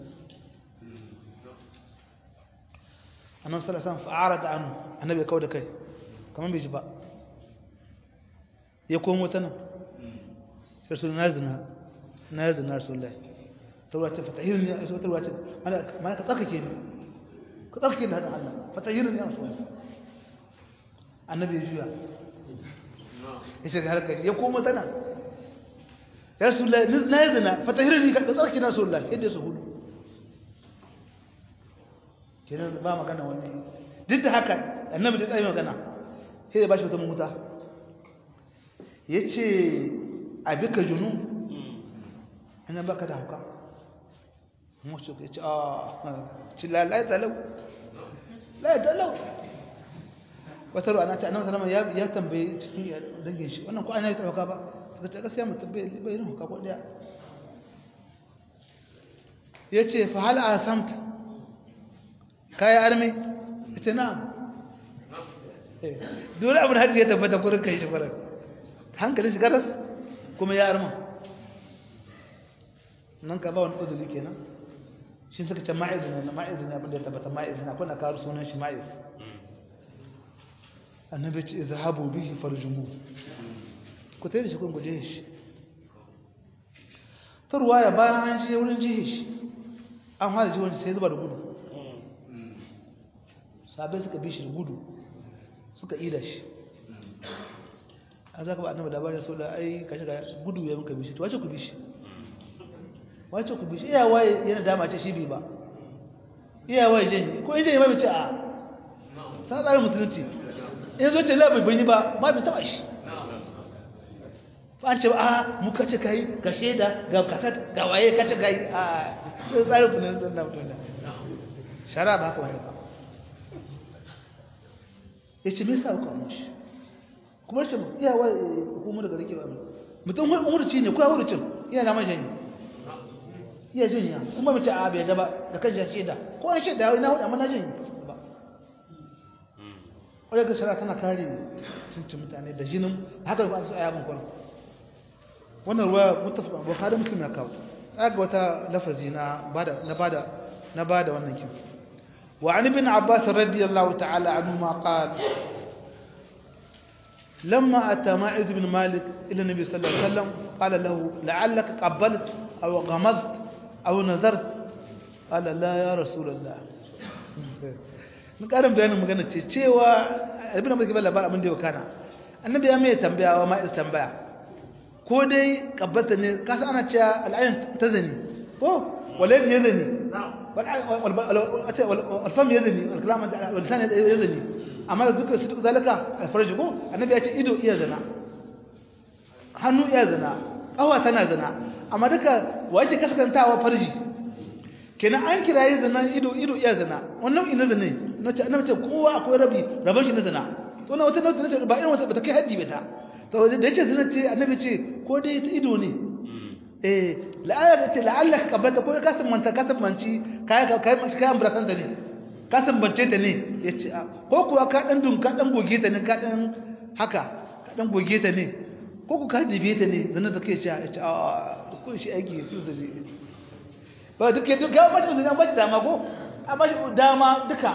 annan salasan fa'ara da anu annabi ya kawo da kai kamar bai ji ba ya komo ta nan sarsu na zina na zina rasulullahi tarwa ce fatahirin ya iso tarwa ce mana ka tsarkake ne ka tsarkake da haɗin allah fatahirin ya rasulullahi annabi ya juya ya shiga harkar ya komo ta nan ya rasulullahi na yi zina fatahirin ka tsarki na rasulullahi yadda su hudu kenan ba magana wani duk da haka annabi ta tsaye magana sai ya ba shi wata mahuta ya ce a bika junu ina baka da hauka mace ka ce a ci lalai talau lalai talau wata ruwa na ce annabi salama ya tambaye cikin dangin shi wannan ko ana yi ta hauka ba suka ce gaskiya mutum bai yin hauka ko daya ya ce fa hal a samta kayi arme ya ce na dole abin hajji ya tabbata kurin kai shi kurin hankali shi garas kuma ya arma nan ka ba wani uzuri kenan shi suka ce ma'iz ne ma'iz ne abin da ya tabbata ma'iz ne akwai na karu sunan shi ma'iz annabi ce izhabu bihi farjumu ku tayi da shi kun guje shi tarwaya bayan an je wurin jihe shi an fara ji wani sai zuba da gudu sabai suka bi shi gudu suka ida shi a za ka ba annabi labarin sau da ai kashe ga gudu ya muka bi shi to wace ku bi shi wace ku bi shi iya waye yana dama ce shi bi ba iya waye janye ko in janye ba bi ce a sana tsarin musulunci in zo ce labar bai ba ba bi taba shi ba an ce ba a muka ce kai ga shaida ga kasat ga waye kace ga a tsarin funan na mutum da shara ba haka wani ba ya ce me sa ku shi kuma ce iya wa hukumar daga rike ba mutum umurci ne kuwa wurin iya na majanyi iya jinya kuma mace a bai gaba da kan jashe da ko an shaida na hudu amma na janyi ba wadda ga shara tana kare cincin mutane da jinin haka ba su ayabin kwanan wannan ruwa mutafa bukhari muslim ya kawo ga wata lafazi na bada na bada na bada wannan kin وعن ابن عباس رضي الله تعالى عنهما قال لما أتى معاذ بن مالك إلى النبي صلى الله عليه وسلم قال له لعلك قبلت أو غمزت أو نذرت قال لا يا رسول الله ƙarin bayanin magana ce cewa abin da muke bala bar abin da ya kana annabi ya mai tambaya wa ma'is tambaya ko dai kabbata ne kasa ana cewa al'ayin ta zani ko walad yazni والفم يذني الكلام واللسان يذني amma da duka su zalika alfarji ko annabi ya ce ido iya zina hannu iya zina kawa tana zina amma duka wace kaskantawa farji kenan an kiraye zina ido ido iya zina wannan ina zina nace annabi ce kowa akwai rabi raban shi na zina to na wata nauti nace ba irin wata ba ta kai haddi ba ta to da yace zina ce annabi ce ko dai ta ido ne eh la'alla ce la'alla ka kabbata ko ka san manta ka san manci kai kai kai ambrasan da ne ka san bance ta ne yace ko kuwa ka dan dun ka dan goge ta ne ka dan haka ka dan goge ta ne ko ku ka dibe ta ne zan da kai ce yace a ko shi aiki su da ne ba duk duk ga mace zan ba shi dama ko amma shi dama duka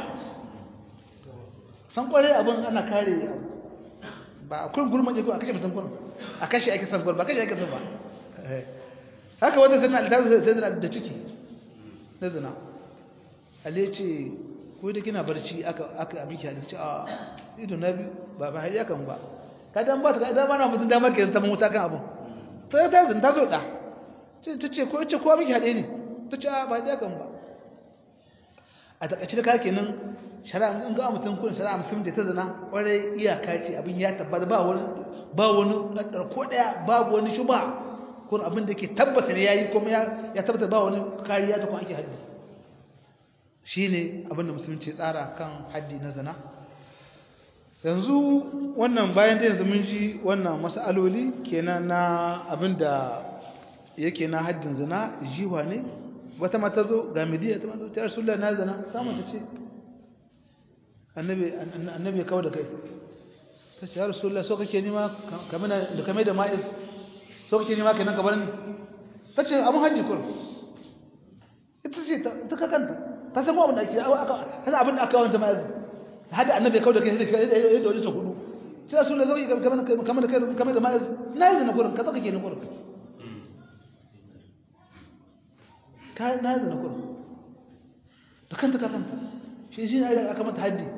san kware abin ana kare ba a kurin gurma ko a kashe mutum kurin a kashe ake san ba kashe ake san ba haka wata sana altazu sai zina da ciki na zina ale ce ko da kina barci aka aka abin ki hadisi a ido na biyu ba ba hariya kan ba ka dan ba ta da ba na mutum damar ke ta muta kan abun ta ta zin ta zo da ce ta ce ko ce ko miki hade ne ta ce ba hariya kan ba a takaice da kake nan shari'a in ga mutum kun shari'a musulmi da ta zina kwarai iyaka ce abin ya tabbata ba wani ba wani ko daya babu wani shuba kun abin da ke tabbata ne yayi kuma ya ya tabbata ba wani kariya ta kuma ake haddi shine abin da musulunci tsara kan haddi na zina yanzu wannan bayan da yanzu mun ji wannan mas'aloli kenan na abin da yake na haddin zina jiwa ne wata mata zo ga midiya ta mata ta rasulullahi na zina ta mata ce annabi annabi kawo da kai ta ce ya rasulullahi so kake nima kamar da kamar da ma'iz so kake nima kenan ka bar ni ta ce abun haddi kur ita ce ta kakanta ta san abin da ake aka abin da aka wanta ma'iz hada annabi kawo da kai da da wani ta hudu sai rasulullahi zo kamar kamar da kai kamar da ma'iz na yi zina kurin ka saka kenan kurin ka na yi zina kurin da kanta ka kanta shi shi ne aka mata haddi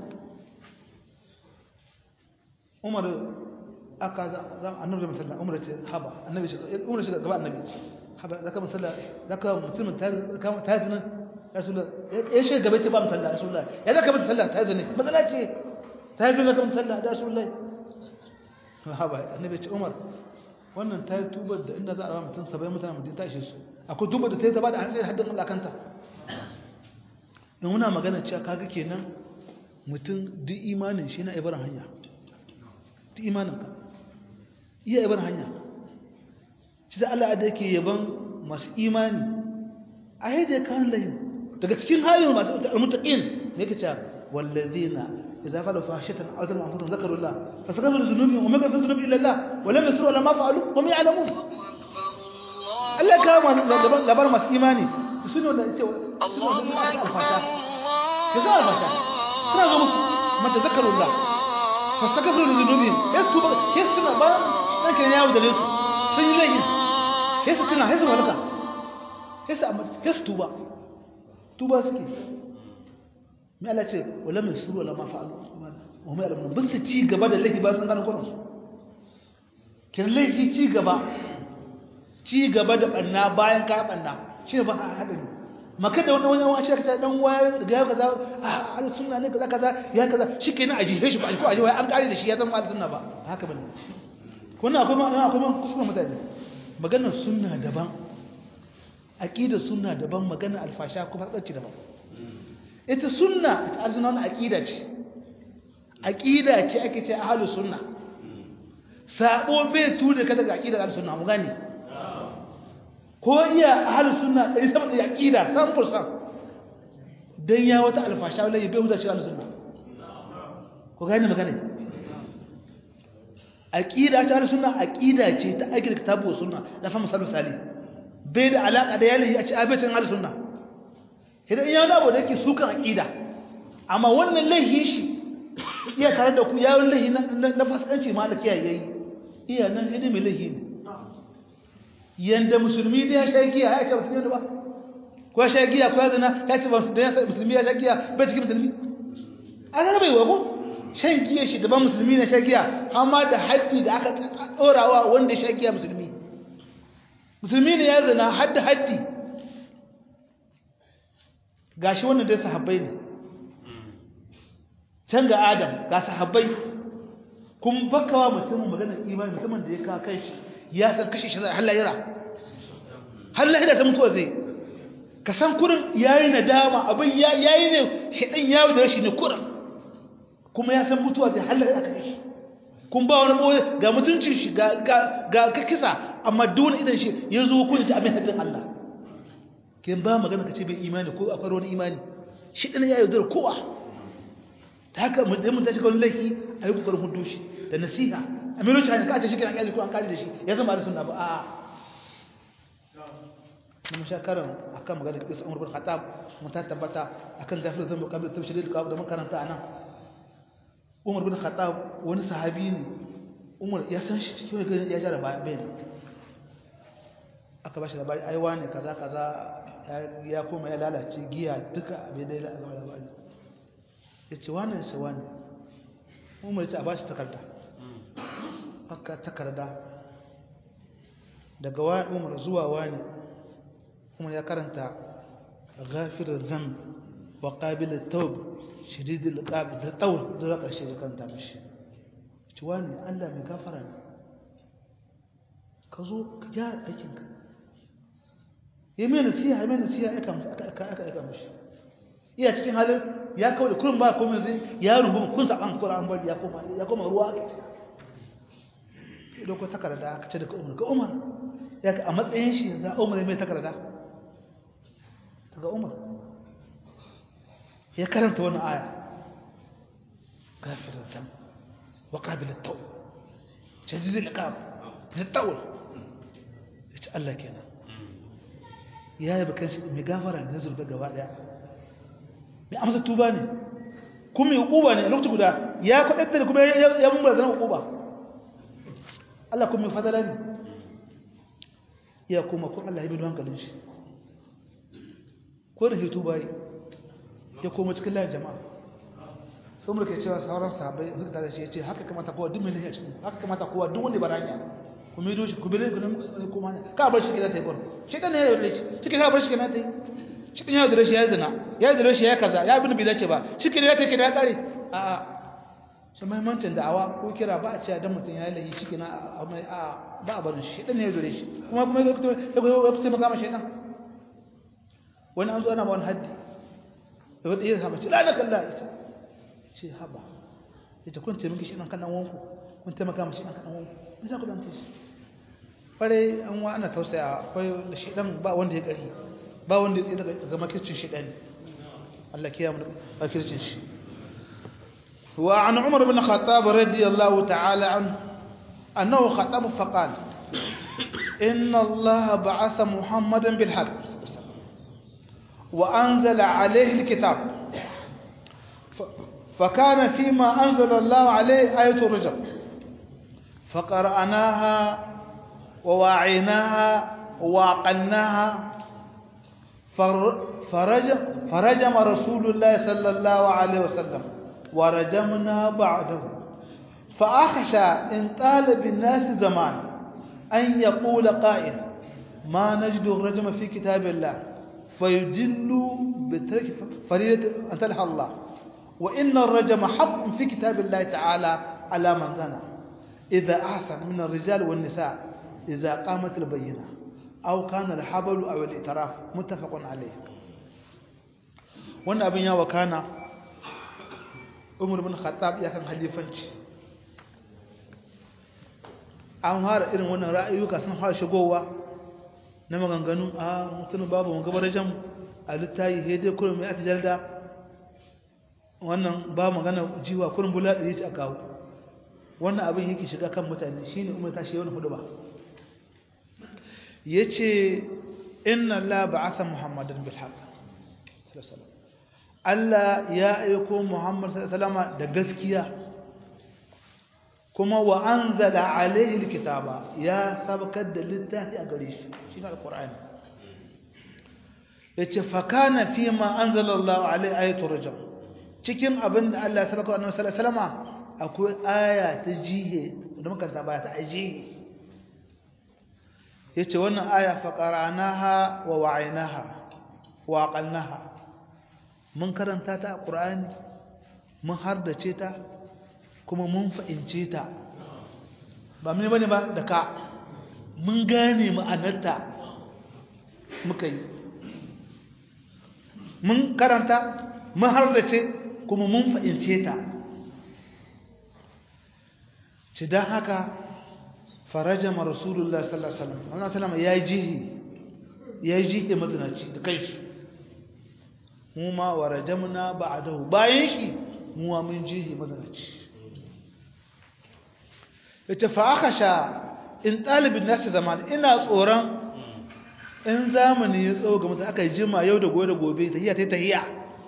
umar aka za annabi zama sallah umar ce haba annabi shi umar shi gaba annabi haba zaka musalla zaka mutumin ta kama ta zina rasulullah ya shi gaba ce ba musalla rasulullah ya zaka mata sallah ta zina matsala ce ta zina ka musalla da rasulullah haba annabi ce umar wannan ta yi tubar da inda za a mutum sabai mutane mutum ta ishe su akwai tubar da ta yi ta ba da haddin Allah kanta don muna magana cewa kaga kenan mutum duk imanin shi na ibaran hanya duk imaninka iya ibaran hanya shi da Allah da yake yaban masu imani a yadda kan layin daga cikin halin masu mutaƙin ne ka ce wallazina idza falu fahishatan aw zalamu anfusahum zakaru Allah fastaghfiru dhunubihim wa ma yaghfiru dhunuba illa Allah wa lam yusru ala ma fa'alu wa hum ya'lamun Allah ya kawo masu labar masu imani su ne wanda ya ce Allahu alfasha ka za alfasha suna zo musu mata zakarullah fastakafiru da zunubin ya su tuba ya su tuna bayan ɗan kan yawo da su sun yi laifin ya su tuna ya su malaka ya su tuba tuba suke mai Allah ce wala mai suru wala ma fa'alu wa mai alamun bin su ci gaba da laifi ba sun gano kwanansu kin laifi ci gaba ci gaba da ɓanna bayan ka ɓanna shi ne ba a haɗari maka da wani wani shi ka dan waya daga ya kaza a al sunna ne kaza kaza ya kaza shikenan a jihe shi ba ko a jihe an kare da shi ya zama al sunna ba haka bane kuna akwai ma akwai ma kuskure mutane maganar sunna daban aqida sunna daban maganar alfasha kuma tsarci daban ita sunna ita arzuna wannan aqida ce aqida ce ake ce ahlus sunna sabo bai tuda ka daga aqidar ahlus sunna mu gane ko iya ahalus sunna ɗari sama da aƙida san fursan don ya wata alfasha wala bai huta cikin sunna ko gani magana aƙida ta ahalus sunna aƙida ce ta aiki da kitabu sunna na fama salu sali bai da alaƙa da yalihi a ci abincin ahalus sunna idan iya wani abu da yake sukan aƙida amma wannan laihin shi iya tare da ku yawon laihi na fasikanci ma da kiyaye yayi iya nan yadda mai laihi ne yanda musulmi da ya sha giya ya ce musulmi ne ba ko sha giya ko zina ya ce musulmi ya sha giya bai cikin musulmi a ga bai wago shan giya shi daban musulmi na sha giya amma da haddi da aka tsorawa wanda ya sha giya musulmi musulmi ne ya zina hadda haddi gashi wannan dai sahabbai ne can ga adam ga sahabbai kun bakawa mutumin maganar imani mutumin da ya kawo kai shi ya san kashe shi zai hallayira hallayira ta mutuwa zai ka san kurin yayi nadama abin yayi ne shedan yawo da shi ne kurin kuma ya san mutuwa zai hallayira kashe shi kun ba wani boye ga mutuncin shi ga ga ka kisa amma dole idan shi ya zo kun ta abin haddin Allah kin ba magana kace bai imani ko akwai wani imani shi dan ya yaudar kowa ta haka mun ta shiga wani laifi a yi kokarin hudu shi da nasiha a milo shi ka ce shi kiran kaji ko an kaji da shi ya zama da sunna ba a mun sha karan akan magana kisa Umar bin Khattab mun ta tabbata akan gafir zan mukabil tafsir da da mun karanta anan Umar bin Khattab wani sahabi ne Umar ya san shi cikin wani ya jara bayan aka bashi labari ai wane kaza kaza ya koma ya lalace giya duka abin da ya labari ya ce wane shi wane umar ce a ba shi takarda aka takarda daga wani umar zuwa wani umar ya karanta ghafirar zam wa ƙabilin taub shiridin ƙabi da tsawon zuwa ƙarshe da karanta mashi ci wani allah mai gafara ne ka zo ka gyara aikinka yi mai nasiha yi mai nasiha aka aika mashi iya cikin halin ya kawo da kurin ba komai zai ya rubu kun saban Qur'an bari ya koma ya koma ruwa ake idan ko takarda aka ce daga Umar ga Umar ya ka a matsayin shi za Umar mai takarda daga Umar ya karanta wannan aya kafir zam wa qabil at-taw shadid al-iqab at-tawl ita Allah kenan ya yi bakan shi mai gafara ne zulba gaba daya mai amsa tuba ne kuma ya kuba ne a lokaci guda ya kwaɗatta da kuma ya mun barazana kuba Allah kuma ya fadala ne ya kuma kun Allah ya bi hankalin shi ko da ke tuba yi ya koma cikin layin jama'a sun mulke cewa sauran sahabai suka tare shi ya ce haka kamata kowa duk mai lafiya cikin haka kamata kowa duk wanda baranya ku mai doshi ku bi ne ku ma ne ka bar shi gida ta yi bar shi dan ne ya yi shi ka bar shi gida ta yi shi ɗin ya da rashi ya zina ya da rashi ya kaza ya bin bai dace ba shi ke ya take da ya kare a a shi mahimmancin da'awa ko kira ba a cewa dan mutum ya yi lahi shi ke na a ba a barin shi ɗin ne ya da rashi kuma kuma ya kuta maka mashi ɗan wani an zo ana ba wani haddi da wata iya saba ce lana kalla ita ce haba ita kun taimaki shi ɗan kan ɗan wanku kun taimaka mashi ɗan kan ɗan wanku me za ku ɗan ce shi kwarai an wa ana tausaya akwai da shi ɗan ba wanda ya ƙari ba wanda ya daga makircin shi ɗani Allah kiya mu makircin shi wa an umar bin khattab radiyallahu ta'ala an annahu khataba fa qala inna Allah ba'atha muhammadan bil haqq wa anzala alayhi alkitab فكان فيما أنزل الله عليه آية الرجم فقرأناها وواعيناها وعقلناها فرجم, فرجم رسول الله صلى الله عليه وسلم ورجمنا بعده فأخشى إن طال بالناس زمان أن يقول قائل ما نجد الرجم في كتاب الله فيدل بترك فريدة أن تلح الله وإن الرجم حق في كتاب الله تعالى على من زنى إذا أحسن من الرجال والنساء إذا قامت البينة أو كان الحبل أو الإتراف متفق عليه wannan abin yawa kana umar bin khattab ya kan halifanci an fara irin wannan ra'ayuka sun fara shigowa na maganganu a mutum babu mun gabar jam a littayi he dai kullum ya tajalda wannan ba magana jiwa kullum bula da yace a kawo wannan abin yake shiga kan mutane shine umar ta shi wani hudu ba yace inna la ba'atha muhammadan bil haqq Allah ya aiko Muhammad sallallahu da gaskiya kuma wa anzala alaihi alkitaba ya sabakar da littafi a gare shi shine alqur'ani yace fa kana fi ma anzala Allah alaihi ayatu rajam cikin abin da Allah ya sabaka annabi sallallahu alaihi wasallam akwai aya ta jihe da muka saba ta ajihe yace wannan aya fa qara'naha wa wa'aynaha wa aqalnaha mun karanta ta a ƙur'ani mun hardace ta kuma mun fahimce ta ba mun bane ba da ka mun gane ma'anarta muka yi mun karanta mun hardace kuma mun fahimce ta ci don haka farajama rasulullah sallallahu alaihi wasallam wannan sallama ya yi jihi ya yi jihi mazinaci da kai shi mu ma wa rajamna ba'dahu bayan shi mu ma mun jihi mazinaci yace fa akhasha in talibin nasu zaman ina tsoron in zamani ya tsawo ga mutum aka yi jima yau da gobe da gobe tahiya ta tahiya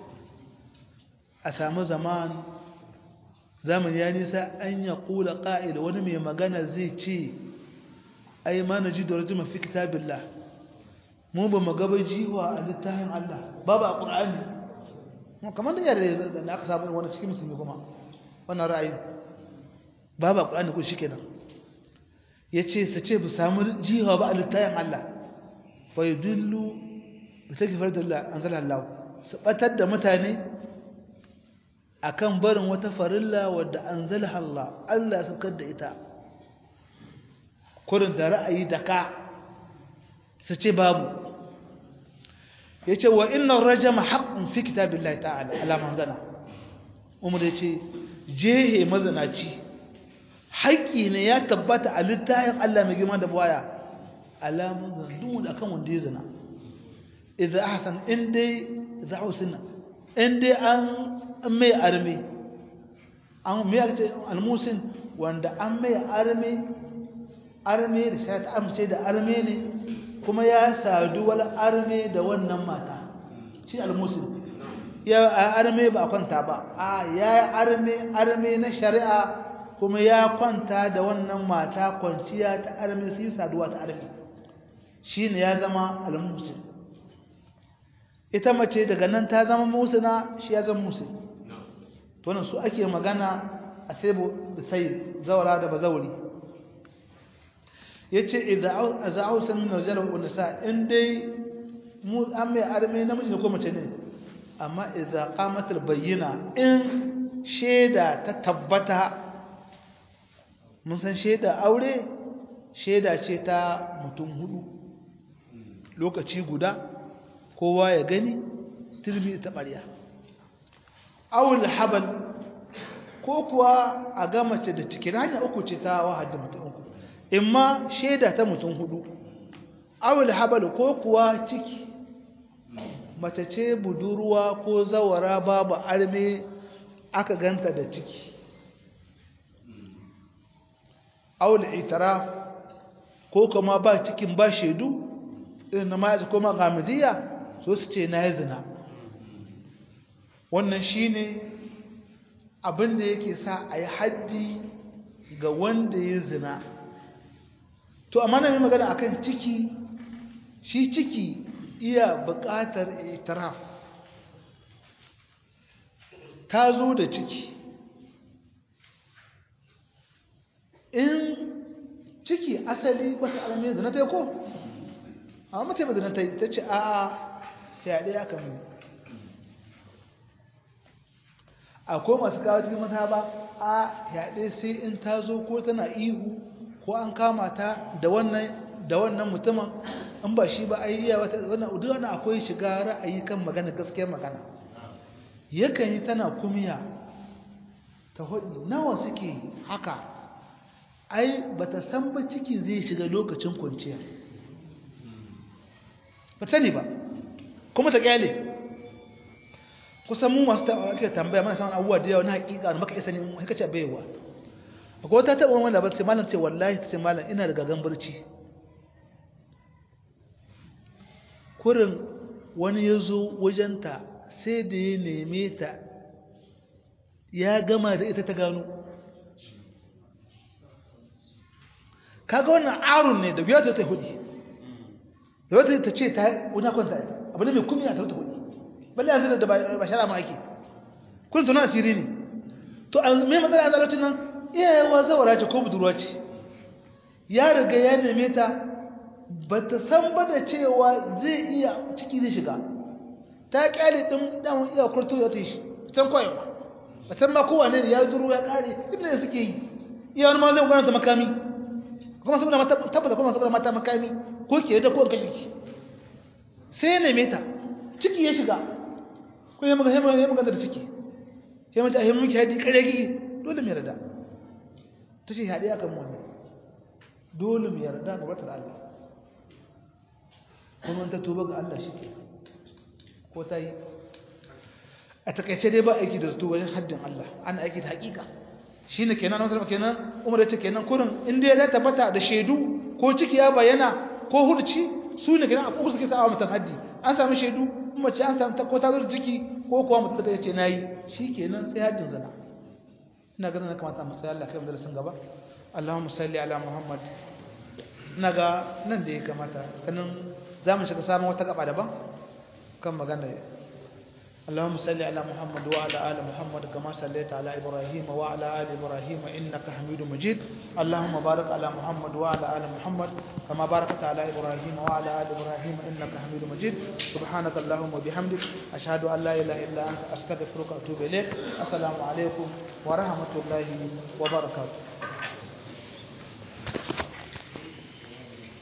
a samu zaman zamani ya nisa an ya kula ƙa'il wani mai magana zai ce ai ma na ji da rajima fi kitabillah mu ba mu gaba jiwa a littafin Allah babu a ƙur'ani kamar da yare da aka samu wani cikin musulmi kuma wannan ra'ayi babu a ƙur'ani ko shi kenan ya ce su ce bu samu jiwa ba a littafin Allah fa yi dillu da take fardar an zala Allah su ɓatar da mutane akan barin wata farilla wadda anzalaha Allah Allah ya saukar da ita kurin da ra'ayi da ka su ce babu yace wa inna rajama haqqun fi kitabillahi ta'ala ala man zana umar yace jehe mazanaci haƙƙi ne ya tabbata a littafin Allah mai girma da baya alamun zana duk akan wanda ya zina idza ahsan in dai idza husna in dai an mai arme an mai ake almusin wanda an mai arme arme da sai ta amince da arme ne kuma ya sadu wal arme da wannan mata shi almusin ya arme ba kwanta ba a ya arme arme na shari'a kuma ya kwanta da wannan mata kwanciya ta arme sai saduwa ta arme shine ya zama almusin ita mace daga nan ta zama musina shi ya zama musin to wannan su ake magana a sai sai zawara da bazauri yace idza azausa min rijal wa nisa in dai mu an mai arme namiji ko mace ne amma idza qamat al bayyina in sheda ta tabbata mun san sheda aure sheda ce ta mutum hudu lokaci guda kowa ya gani turmi ta ɓarya awul habal ko kuwa a ga mace da cikin hanya uku ce ta wahadda mutum uku imma shaida ta mutum hudu awul habal ko kuwa ciki mace ce budurwa ko zawara babu arme aka ganta da ciki awul itiraf ko kuma ba cikin ba shaidu irin na ma'azi ko ma gamidiyya so su ce na yi zina wannan shi ne abinda yake sa a yi haddi ga wanda ya zina to amma na yi magana akan ciki shi ciki iya buƙatar itiraf ta zo da ciki in ciki asali wata alamun zina ta yi ko amma mace ba zina ta yi ta ce a'a fyaɗe aka mu akwai masu kawo cikin mata ba a fyaɗe sai in ta zo ko tana ihu ko an kama ta da wannan da wannan mutumin in ba shi ba a yi iya wata wannan duk wani akwai shiga ra'ayi kan magana gaskiyar magana yakan yi tana kumiya ta hudu nawa suke haka ai bata san ba ciki zai shiga lokacin kwanciya ba sani ba kuma ta kyale kusan mu masu ake tambaya mana samun abubuwa da yawa na hakika da maka isa ne haka ce baiwa akwai wata taɓa wanda ba ce malam ce wallahi ta ce malam ina da gagan barci kurin wani ya zo wajenta sai da ya neme ta ya gama da ita ta gano kaga wannan arun ne da biya ta ta hudi da wata ta ce ta wani kwanta ita abu ne mai kumi a tarta hudi balle yanzu da ba shara ma ake kun tuna asiri ne to a mai matsala a zalocin nan iyayewa zawara ce ko budurwa ce ya riga ya neme ta ba ta san ba da cewa zai iya ciki zai shiga ta kyale din dan iya kurtu ya tashi san koyo ba san ma kowane ne ya duru ya kare inda suke yi iya wani ma zai gwana ta makami kuma saboda mata tabbata kuma saboda mata makami ko ke da ko kashe ki sai ne meta ciki ya shiga ko ya magana ya magana da ciki sai mata ahimin ki hadi kare ki dole mai rada tace hadi akan mu dole mai yarda ga wata Allah kuma ta tuba ga Allah shi ke ko ta yi a takaice dai ba aiki da zato wajen haddin Allah ana aiki da hakika shi ne kenan nasarar kenan umar ya ce kenan kurin inda ya tabbata da shaidu ko ciki ya bayyana ko hurci su ne kenan a kuka suke sa'awa mutum haddi an sami shaidu mace an sami ko ta zo ciki ko kuwa mutum da ya ce na yi shi kenan sai haddin zana ina ganin na kamata mu sai Allah kai mu darasin gaba Allahumma salli ala Muhammad ina ga nan da ya kamata kanin za mu shiga samun wata gaba daban kan magana اللهم صل على محمد وعلى آل محمد كما صليت على إبراهيم وعلى آل إبراهيم إنك حميد مجيد اللهم بارك على محمد وعلى آل محمد كما باركت على إبراهيم وعلى آل إبراهيم إنك حميد مجيد سبحانك اللهم وبحمدك أشهد أن لا إله إلا أنت أستغفرك وأتوب إليك السلام عليكم ورحمة الله وبركاته